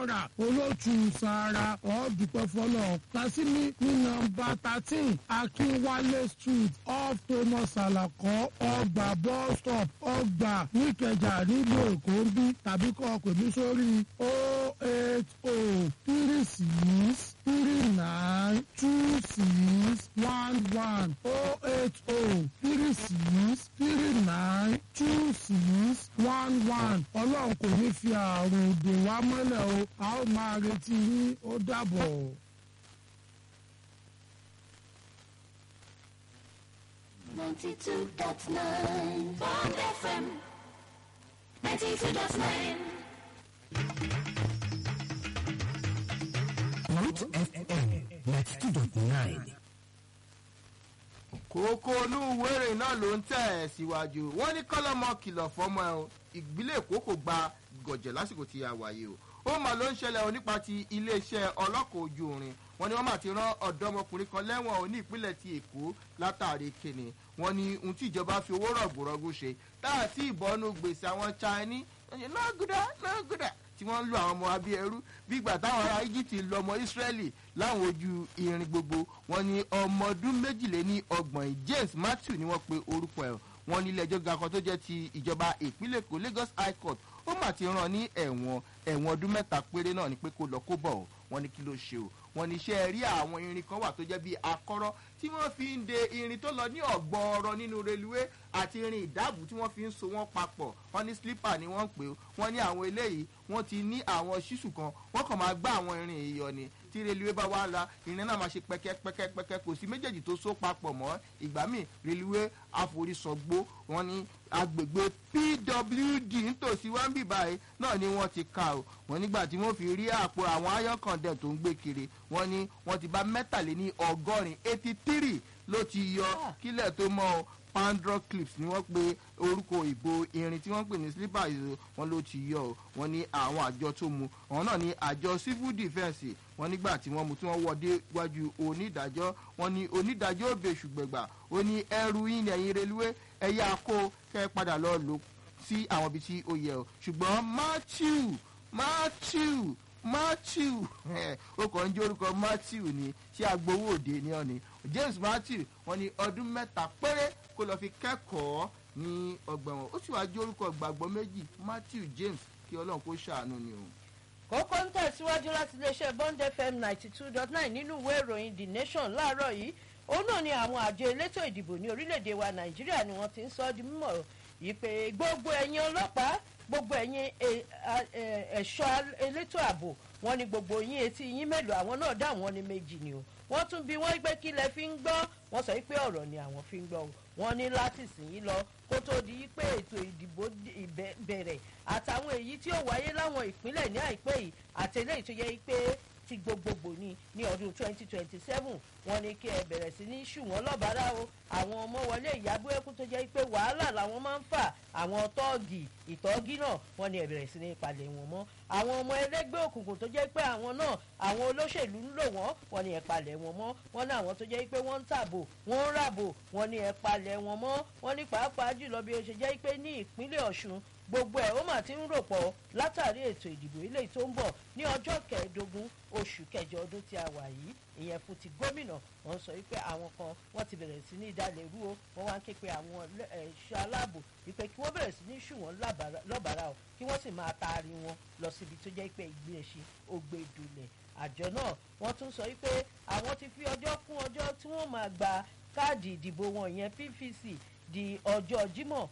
rà olótù sàrà ọ̀ọ́dúpẹ́ fọlọ́ tàṣímì ní nọ́mbà thirteen akínwálé street off thomas alakọ ọgbà bus stop ọgbà níkẹjà nílùú èkó ń bí tàbí kọ́ pè mí sórí o eight o three six three nine two six one one o eight o three six three nine two six one one ọlọ́run kò ní fi àrùn dè wá mọ́lẹ̀ o a ó máa retí yín ó dàbọ̀. Ninety-two dot nine Bond FM. Ninety-two dot nine. Root FM ninety two dot nine. kókó olúwo èrè náà ló ń tẹ̀ ẹ̀ síwájú wọ́n ní kọ́lọ́mọ kìlọ̀ fọ́mọ ẹ̀ o ìgbìlẹ̀ èkó kò gba gọ̀jẹ̀ lásìkò tí a wáyé o ó mà ló ń ṣẹlẹ̀ o nípa ti iléeṣẹ́ ọlọ́kọ̀ ojú irin wọ́n ní wọ́n mà ti rán ọ̀dọ́mọkùnrin kan lẹ́wọ̀n o ní ìpínlẹ̀ ti èkó látàrí kíni wọ́n ní ohun tí ìjọba fi owó rọ̀gbọ̀rọ̀gbù ṣe táàtì ìbọnú gbèsè àwọn chinese náà gúdà náà gúdà tí wọ́n ń lo àwọn ọmọ abí ẹrú bí ìgbà táwọn ará egypt ń lo ọmọ israeli láwọn ojú irin gbogbo wọn ní ọmọ ọdún méjìléní ọgbọ̀n james matthew ni wọ́n pe orúkọ ẹ̀ wọ́n ní ilé ẹjọ́ ga kan tó jẹ́ ti ìjọba ìpínlẹ̀ èkó lagos high court ó mà ti ràn ní ẹ̀wọ̀n ẹ̀wọ̀n ọdún mẹ́ta péré náà ni pé kó lọ kó bọ̀ ọ́ wọ́n ní kí ló ṣe o wọ́n ní iṣẹ́ rí àwọn irin kan wà tó jẹ́ bíi akọ́rọ́ tí wọ́n fi ń de irin tó lọ ní ọ̀gbọ́ọ̀rọ̀ nínú reluwé àti irin ìdáàbò tí wọ́n fi ń so wọ́n papọ̀ wọ́n ní slipper ni wọ́n ń pè ó wọ́n ní àwọn eléyìí wọ́n ti ní àwọn ṣíṣù kan wọ́n kàn máa gbá àwọn irin èèyàn ni tí reluwé bá wá la irin náà máa ṣe pẹ́kẹ́pẹ́kẹ́pẹ́kẹ́ kò sí méjèèjì tó so papọ̀ mọ́ ìgbà míì reluwé àforísọgbó wọ́n ní agbègbè pwd nítòsí wáńbì báyìí náà ni wọ́n ti ka o wọ́n nígbà tí wọ́n fi rí àpò àwọn ayọ́kàndẹ̀ tó ń gbé kiri wọ́n ní wọ́n ti bá mẹ́tàléní ọgọ́rin eighty three ló ti yọ kílẹ̀ tó mọ́ o pandro clips ni wọ́n pe orúkọ ìbò irin tí wọ́n pè ní slipper yìí wọ́n ló ti yọ o wọ́n ní àwọn àjọ tó mu àwọn náà ní àjọ civil defence wọ́n nígbà tí wọ́n mu tí wọ́n wọ́ dé wájú onídàájọ́ wọ́n ní onídàájọ́ òbè ṣùgbẹ̀gbà ó ní ẹrù yín ní ẹ̀yìn reluwé ẹ̀yà kó kẹ́ ẹ padà lọ lò sí àwọn ibi tí ó yẹ o ṣùgbọ́n matthew matthew matthew ó kàn ń jẹ́ orúkọ matthew ni tí agbowó òde ní ọ̀ni james matthew wọn ni ọdún mẹ́ta péré kó lọ́ọ́ fi kẹ́kọ̀ọ́ ní ọgbà wọn ó sì wáá jẹ́ orúkọ gbàgbọ́ méjì matthew james kí ọlọ́run kó ṣàánú ni o. kókó ń tẹ̀síwájú láti iléeṣẹ́ bond fm ninety two dot nine nínú ìwé ìròyìn the nation láàárọ̀ yìí òun náà ni àwọn àjọ elétò ìdìbò ní orílẹ̀-èdè wa nàìjíríà ni wọ́n ti ń sọ ọ́ di mímọ̀ yìí pé gbogbo ẹ̀yin ọlọ́pàá gbogbo ẹ̀yin ẹ̀ṣọ́ elétò ààbò wọn ni gbogbo yín etí yín mélòó àwọn náà dá àwọn ní méjì ni o wọ́n tún bí wọ́n gbé kí lẹ fi ń gbọ́ wọ́n sọ pé ọ̀rọ̀ ni àwọn fi ń gbọ́ o wọ́n ní láti sìn yín lọ kó tó di pé ètò ìdìbò bẹ̀rẹ̀ àtàwọn èyí tí ó wáyé láwọn ìpínlẹ̀ ní àìpẹ́ yìí àtẹlẹ́yìí tó yẹ pé ti gbogbogbò ni ní ọdún twenty twenty seven wọn ní kí ẹ bẹ̀rẹ̀ sí ní ṣùwọ́n lọ́bàárà o àwọn ọmọ wọlé ìyàbọ̀ ẹkún tó jẹ́ pé wàhálà làwọn máa ń fà àwọn tọ́ọ̀gì ìtọ́gí náà wọn ní ẹ bẹ̀rẹ̀ sí ní palẹ̀ wọn mọ́ àwọn ọmọ ẹlẹ́gbẹ́ òkùnkùn tó jẹ́ pé àwọn náà àwọn olóṣèlú ń lò wọ́n wọn ní ẹ palẹ̀ wọn mọ́ wọn ní àwọn tó jẹ́ pé wọ́n ń tàbò wọ́n ń ràbò wọn ní ẹ palẹ̀ wọn mọ́ wọn ní pàápàá jùlọ bí ó ṣe jẹ́ pé ní ìpínlẹ̀ ọ̀ṣun gbogbo ẹ̀ ó mà ti ń rò pọ̀ látàrí ètò ìdìbò ilé tó ń bọ̀ ní ọjọ́ kẹẹ̀ẹ́dógún oṣù kẹjọ ọdún tí a wà yìí ìyẹn fún ti gómìnà wọn sọ wípé àwọn kan wọn ti bẹ̀rẹ̀ sí ní ìdálẹ̀ rú o wọn wá ń ké pe àwọn ẹ̀ṣọ́ aláàbò wípé kí wọ́n bẹ̀rẹ̀ sí ní ṣù wọ́n lọ́bàrà o kí wọ́n sì máa taari wọn lọ síbi tó jẹ́ pé ìgbìyànjú ó gbé dulẹ̀ àjọ náà wọ́n tún sọ wípé àwọn ti fi ọjọ́ kún ọjọ́ tí wọ́n máa gba káàdì ìdìbò wọn ìyẹn pvc di ọjọ́ jímọ̀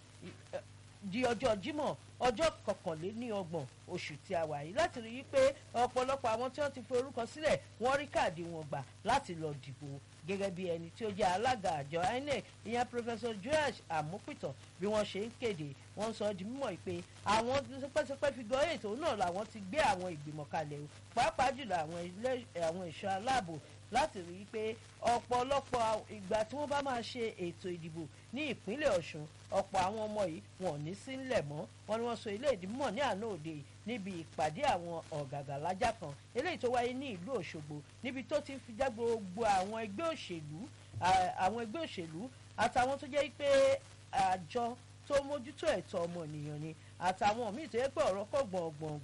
di ọjọ́ jímọ̀ ọjọ́ kọkànléníọgbọ̀n oṣù tí a wà yìí láti rí i pé ọ̀pọ̀lọpọ̀ àwọn tí wọ́n ti forúkọ sílẹ̀ wọ́n rí káàdì wọn gbà láti lọ dìbò gẹ́gẹ́ bí ẹni tí ó jẹ́ alága àjọ inec ìyẹn professor joash amúpìtàn bí wọ́n ṣe ń kéde wọ́n sọ di mímọ̀ pé àwọn pẹ́sẹ́pẹ́ fi gbọ́ ètò náà làwọn ti gbé àwọn ìgbìmọ̀ kalẹ̀ o pàápàá jùlọ àwọn ẹ̀ṣọ́ aláàbò láti rí i pé ọ̀pọ̀lọpọ̀ ìgbà tí wọ́n bá máa ṣe ètò ìdìbò ní ìpínlẹ̀ ọ̀ṣun ọ̀pọ̀ àwọn ọmọ yìí wọn ò ní sí ńlẹ̀ mọ́ wọn ni wọ́n sọ ilé ìdìmọ̀ ní àná òde níbi ìpàdé àwọn ọ̀gàgà lájà kan eléyìí tó wáyé ní ìlú òṣogbo níbi tó ti fi já gbogbo àwọn ẹgbẹ́ òṣèlú àwọn ẹgbẹ́ òṣèlú àtàwọn tó jẹ́ pé àjọ tó mójútó ẹ̀tọ́ ọmọnìyàn ni àtàwọn míì tó yẹ pé ọ̀rọ̀ kọ̀ gbọ̀ngbọ̀ngbọ̀n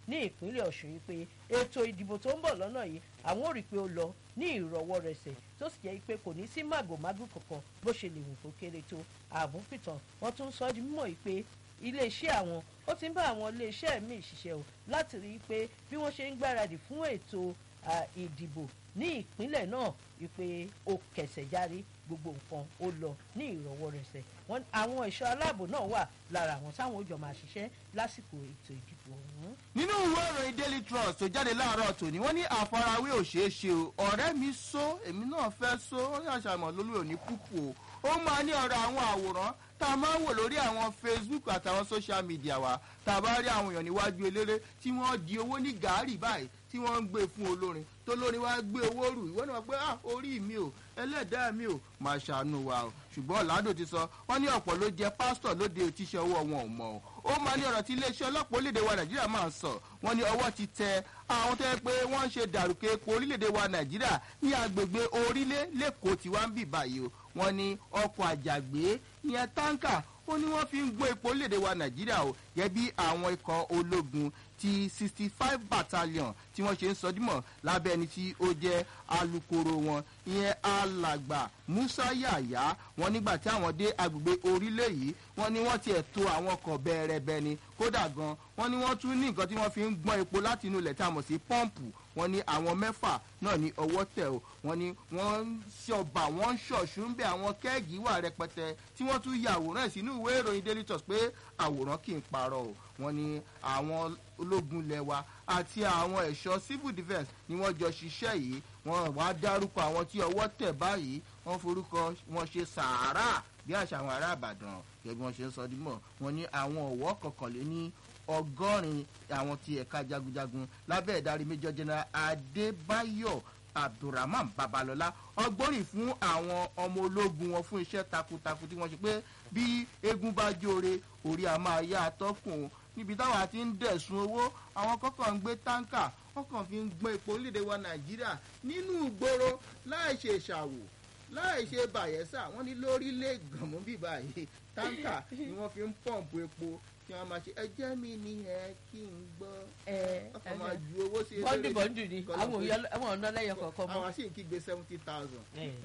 ní ìpínlẹ̀ ọ̀ṣun yìí pé ètò ìdìbò tó ń bọ̀ lọ́nà yìí àwọn ò rí i pé ó lọ ní ìrọ̀wọ́ rẹsẹ̀ tó sì jẹ́ pé kò ní sí màgòmágò kankan bó ṣe lè wù kó kéré tó àbúpìtàn wọ́n tún sọ ọ́ di mímọ̀ yìí pé iléeṣẹ́ àwọn ó ti ń bá àwọn iléeṣẹ́ míì ṣiṣẹ́ o láti rí i pé bí wọ́n ṣe ń gbáradì fún ètò à, ìdìbò ní ìpínlẹ̀ náà wípé ó kẹsẹ̀ járí gbogbo nǹkan ó lọ ní ìrọ̀wọ́ rẹsẹ̀ wọ́n àwọn ẹ̀ṣọ́ aláàbò náà wà lára àwọn táwọn ó jọ máa ṣiṣẹ́ lásìkò ètò ìdìbò ọ̀hún. nínú ìwé ìròyìn daily trust tó jáde láàárọ̀ tòní wọ́n ní àfarawé ò ṣeé ṣe o ọ̀rẹ́ mi só èmi náà fẹ́ só ó ní àṣàmọ̀ lórí òní púpù o ó máa ní ọ̀rọ̀ àwọn àwòrán tá a máa ń wò lórí àwọn facebook àtàwọn social media wa tá a bá rí àwọn èèyàn níwájú eléré tí wọ́n di owó ní gàárì báyìí tí wọ́n ń gbé fún olórin tó lórin wá gbé owó rù ìwọ náà pé ah orí mi ò ẹlẹ́dàá mi ò máa ṣàánú wa o ṣùgbọ́n ọ̀làdò ti sọ wọ́n ní ọ̀pọ̀ ló jẹ pásítọ̀ lóde òtíṣẹ́ ọwọ́ wọn ò mọ̀ o ó máa ní ọ̀rọ̀ tí iléeṣẹ́ ọlọ́pàá orílẹ̀-èdè wa nàìjíríà máa ń sọ wọ́n ní ọwọ́ ti tẹ àwọn tó yẹ pé wọ́n ń ṣe dàrúkẹ́ epo orílẹ̀-èdè wa nàìjíríà ní agbègbè orílẹ̀ lẹ́kọ̀ọ́ tí wọ́n ń bì báyìí o wọ́n ní ọkọ̀ àjàgbé ìyẹn táǹkà ó ní wọ́n fi ń gbọ́ epo orílẹ̀-èdè wa nàìjíríà o yẹ bí àwọn ikọ̀ ológun ti sixty five battalion tí wọ́n ṣe ń sọdímọ̀ lábẹ́ ẹni tí ó jẹ́ alukoro wọn ìyẹn alàgbà musa yàyà wọn nígbà tí àwọn dé agbègbè orílẹ̀ yìí wọ́n ní wọ́n tiẹ̀ to àwọn ọkọ̀ bẹ́ẹ̀rẹ̀bẹ́ ni kódà gan wọ́n ní wọ́n tún ní nǹkan tí wọ́n fi ń gbọ́n epo láti inú ilẹ̀ tá a mọ̀ sí pọ́ǹpù wọ́n ní àwọn mẹ́fà náà ní ọwọ́ tẹ̀ o wọ́n ní wọ́n ń ṣọba wọ́n ń ṣọ̀ṣù ń bẹ àwọn kẹ́ẹ̀gì wà rẹpẹtẹ tí wọ́n tún ya àwòrán ẹ̀ sínú ìwé ìròyìn daily trust pé àwòrán kì í parọ́ o wọ́n ní àwọn ológun ilẹ̀ wa àti àwọn ẹ̀ṣọ́ civil defence ni wọ́n jọ ṣiṣẹ́ yìí wọ́n wá dárúkọ àwọn tí ọwọ́ tẹ̀ báyìí wọ́n forúkọ wọn ṣe sàárà bí àṣà àwọn ará àbàdàn gẹ́gẹ́ bí wọ́n ṣe ń sọ dímọ̀ wọ́n ní àwọn ọ̀wọ́ kọkànléní ọgọ́rin àwọn ti ẹ̀ka jagunjagun lábẹ́ ìdarí major general adébáyọ̀ abdulrahman babalọla ọgbọ́nrin fún àwọn ọmọ ológun wọn fún iṣẹ́ takuntakun tí wọ́n ṣe pé bí eégún bá jóore orí a máa yá atọ́kùn níbi táwa ti ń dẹ̀sùn owó àwọn kọ́kọ́ ń gbé táǹkà wọ́n kàn fi ń gbọ́n epo orílẹ̀-èdè wa nàìjíríà nínú ìgboro láì ṣe ìṣàwò láì ṣe bàyẹ́sà wọ́n ní lórílẹ̀ gànmú bíbá yìí táǹkà ni wọ́n fi ń pọ̀ǹpù epo kí wọ́n máa ṣe ẹjẹ́ mi ni ẹ kí n gbọ́ ọkọ̀ máa ju owó sí bọ́ndì bọ́ndì ni àwọn òye- àwọn ọ̀nà lẹ́yìn kọ̀ọ̀kan mọ́. àwọn sì ń kígbe seventy thousand.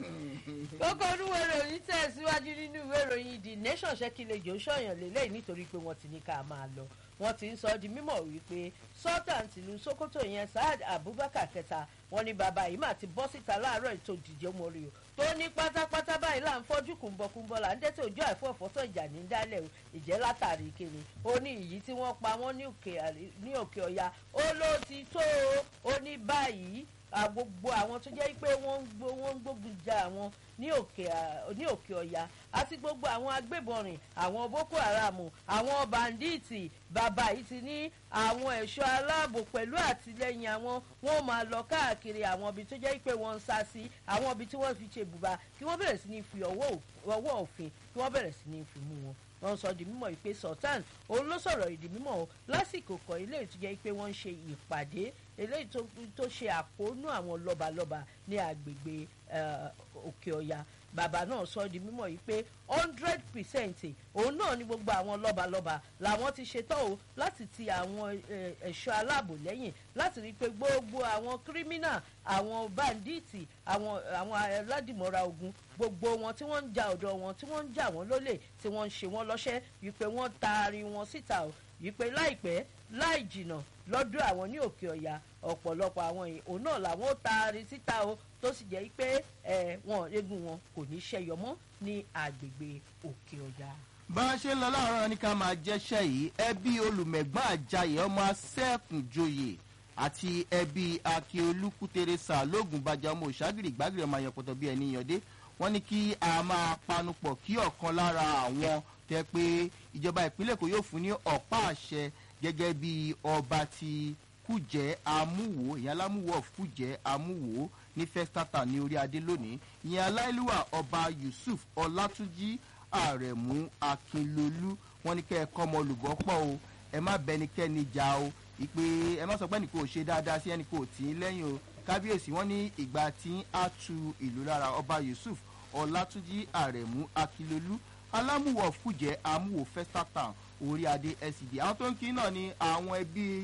kókó olúwo ìròyìn tẹ̀síwájú nínú ìwé ìròyìn the nation ṣẹ́kìlejò ṣọ̀yàn lélẹ́yìn nítorí pé wọ́n ti ní ká máa lọ wọ́n ti ń sọ di mímọ̀ wípé sultan tìlú sokoto yẹn saad abubakar kẹta wọn ní bàbá yìí mà ti bọ́ síta láàárọ̀ ètò ìdíje mọ́rí o tó ní pátápátá báyìí là ń fọ́jú kùnbọ̀kùnbọ̀ là ń dẹ́tẹ̀ ojú àìfọ́fọ́tọ̀ ìjà ní dálẹ̀ o ìjẹ́ látàrí kíni ó ní ìyí tí wọ́n pa wọ́n ní òkè àrí- ní òkè ọ̀ya ó ló ti tó o ó ní báyìí à, gbogbo àwọn tó jẹ́ pé wọ́n ń gbó- wọ́n ń gbógun ja àwọn ní òkè à- ní òkè ọ̀ya àti gbogbo àwọn agbébọn rìn àwọn boko haram àwọn bandits bàbá yìí ti ní àwọn ẹ̀ṣọ́ aláàbò pẹ̀lú àtìlẹyìn àwọn wọn máa lọ káàkiri àwọn ibi tó jẹ́ pé wọ́n ń sá sí àwọn ibi tí wọ́n fi ṣe bùbá kí wọ́n bẹ̀rẹ̀ sí ní fi ọwọ́ ò- ọwọ́ òfin kí wọ́n bẹ̀rẹ̀ sí ní fi mú wọn wọ́n sọ di mímọ̀ pé sultan òun ló sọ̀rọ̀ ìdí mímọ̀ o lásìkò kan eléyìí tó jẹ́ pé wọ́n ń ṣe ìpàdé eléyìí tó tó ṣe àkóónú àwọn lọ́balọ́ba ní agbègbè eh, òkè ọ̀yà bàbá náà sọ di mímọ̀ yìí pé hundred percent òun náà ni gbogbo àwọn lọ́balọ́ba làwọn ti ṣetán o láti ti àwọn eh, ẹ̀ṣọ́ aláàbò lẹ́yìn láti rí i pé gbogbo àwọn kírímínà àwọn báńdíìtì àwọn àwọn aládìmọ́ra ogun gbogbo wọn tí wọ́n ń ja ọ̀dọ̀ wọn tí wọ́n ń jà wọ́n lólè tí wọ́n ń ṣe wọ́n lọ́ṣẹ́ wípé wọ́n taari wọn síta o wípé láìpẹ́ láì jìnà lọ́dọ̀ àwọn ní òkè ọ̀yà ọ̀pọ̀lọpọ̀ àwọn yìí òun náà làwọn ó taari síta o tó sì jẹ́ pé ẹ̀ wọn eégún wọn kò ní ṣẹyọ mọ́ ní agbègbè òkè ọ̀yà. bá a ṣe ń lọ láàárọ̀ ní ká máa jẹ́ṣẹ́ yìí ẹbí olùmẹ̀gbọ́n àjàyè ọmọ asẹ́kùnjoyè àti ẹbí akíolú kútẹrẹsà lóògùn bàjẹ́ ọmọ òṣàgìrì gbàgìrì ọmọ àyànpọ̀tọ̀ bíi ẹni yànde wọ́n ní kí a máa panupọ̀ kí ọ̀kan lára àwọn tẹ pé ìjọba ìpínlẹ̀ kò yóò fún ní ọ̀pá àṣẹ gẹ́gẹ́ bí ọba ti kújẹ́ amúwò ìyẹn alámúwò of kújẹ́ amúwò ní fẹ́státà ní orí adé lónìí ìyẹn aláìlúwà ọba yusuf ọlátúnjì àrẹ̀mú akínlolú wọn ní kẹ́ ẹ kọ́ ọmọ olùgbọ́ pọ̀ o ẹ má bẹnikẹ́ni jà o ìpè ẹ má sọ pé ẹnìkan ò ṣe dáadáa sí ẹnìkan ò tì í lẹ́yìn o kábíyèsí wọn ní ìgbà tí á tu ìlú lára ọba yusuf ọlátúnjì àrẹ̀mú akínlolú alámúwọ̀ fújẹ́ amúwò fẹ́státà orí adé scd àwọn tó ń kí náà ni àwọn ẹbí yín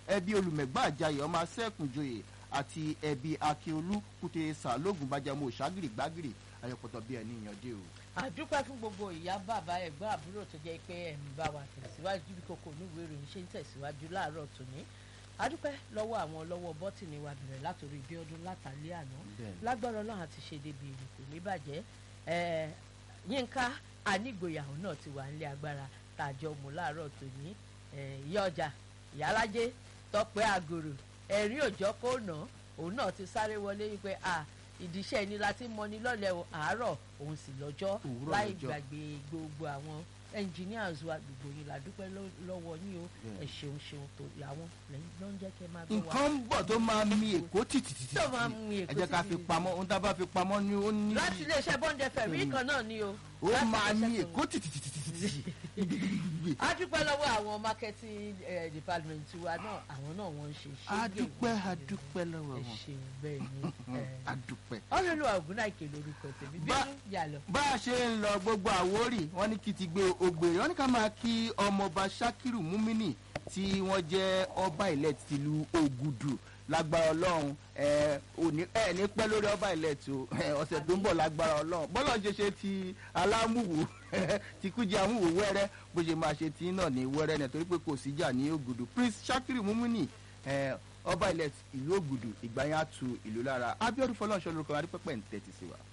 ẹbí olùmẹ̀gbà àjàyè ọmọ asẹ́kùnjoyè àti ẹbí akíolú kùtè sàlógún bájàmọ́ òṣàgìrì gbàgìrì ayọ̀pọ̀tọ̀ bí ẹni ìyànjẹ́ o. àdúpẹ́ fún gbogbo ìyá bàbá ẹ̀gbọ́n àbúrò tó jẹ́ pé ẹ̀ ń bá wa tẹ̀síwájú bí kòkó oníwèé ìròyìn ṣe ń tẹ̀síwájú láàárọ̀ tòní àdúpẹ́ lọ́wọ́ àwọn lọ́wọ́ bọ́tìnì wa bẹ̀rẹ̀ látòrí bí ọdún látàlẹ́ àná Bẹ́ẹ̀ni. lágbára ọlọ́run àti ṣe débi èrè kò ní bàjẹ́ ẹ̀ yínká anígboyàwó náà ti wà nílé agbára tàjọ mú láàárọ̀ tòní ẹ̀ ìyá ọjà ìyálájé tọpẹ́ àgòrò ẹ̀rí òjọ́ kò ná òun náà ti sáré wọlé wípé à ìdíṣẹ́ ni láti mọni lọ́lẹ̀ o àárọ̀ òun sì lọ́jọ́ Òwúrọ̀ láì lọ́jọ́. gbàgbé gbogbo àwọn engineers wa gbogbo yín la dúpẹ́ lọ́- lọ́wọ́ yín o Bẹ́ẹ̀. ẹ ṣeun ṣeun tó àwọn lẹ́yìn ló ń jẹ́ kẹ́ máa gbọ́ wa. nǹkan ń bọ̀ tó máa mi èkó tìtìtìtì Tó máa mi Èkó ẹ jẹ́ ká fi tìtìtìtì. pamọ́ ohun tá a bá fi pamọ́ ni ó ní láti iléeṣẹ́ bọ́ndẹ fẹ̀rí kan náà ni o. ó Láti máa iléeṣẹ́ mi tó- èkó tìtìtìtì a dúpẹ́ lọ́wọ́ àwọn marketing eh, department wa náà àwọn náà wọ́n ń ṣe ṣe. adúpẹ́ adúpẹ́ lọ́wọ́ ẹ wọn ṣeun bẹ́ẹ̀ ni. eh, adúpẹ́. ọlọ́lùwà ògúnnáìkè lórúkọ tèmi Bá- bínú yà lọ. bá a ṣe ń lọ gbogbo àwórì wọn ní kí ti gbé ògbèrè wọn ní ká máa kí ọmọọba sakiru mumini tí wọn jẹ ọba ilẹ̀ tìlú ògùdù lágbára ọlọ́run ẹ òní ẹ ní pẹ́ lórí ọba ilẹ̀ tó ẹ, ọ̀sẹ̀ tó ń bọ̀ lágbára ọlọ́run bọ́lá ṣe ṣe ti alámùwò ti kújẹ àmúwò wẹ́rẹ́ bó ṣe máa ṣe tí náà ní wẹ́rẹ́ náà torí pé kò síjà ní ògùdù prince sakiru mumini ẹ, ọba ilẹ̀ ìlú ògùdù ìgbà yẹn á tu ìlú lára abiodun fọlọ́ọ̀ṣọ́ lórúkọ adúpẹ́pẹ́ ń tẹ́tí sí wa.